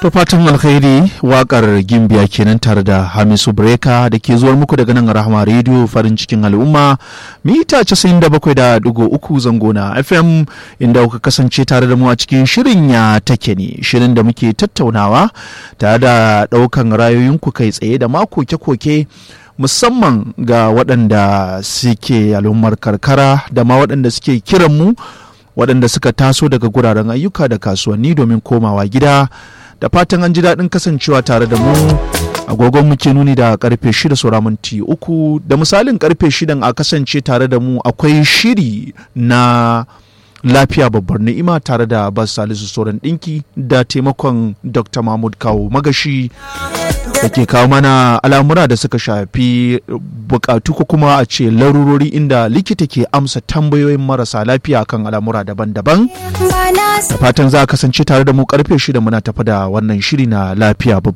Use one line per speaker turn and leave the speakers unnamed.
To fatan alkhairi wakar gimbiya kenan tare da Hamisu Breka da ke zuwar muku daga nan Rahama Radio farin cikin al'umma mita 97.3 zango na FM inda kuka kasance tare da mu a cikin shirin ya take ne shirin da muke tattaunawa tare da ɗaukan rayoyinku kai tsaye da ma koke-koke musamman ga waɗanda suke al'ummar karkara da ma waɗanda suke kiran mu waɗanda suka taso daga guraren ayyuka da kasuwanni domin komawa gida da fatan an ji daɗin kasancewa tare da mu agogon muke nuni da karfe shida saura minti uku da misalin karfe shidan a kasance tare da mu akwai shiri na lafiya babbar ni'ima tare da bas salisu sauran ɗinki da taimakon dr mahmud kawo magashi da ke kawo mana al'amura da suka shafi bukatu ko kuma a ce larurori inda likita ke amsa tambayoyin marasa lafiya kan al'amura daban-daban da fatan za a kasance tare da mu karfe shida muna tafi da wannan shiri na lafiya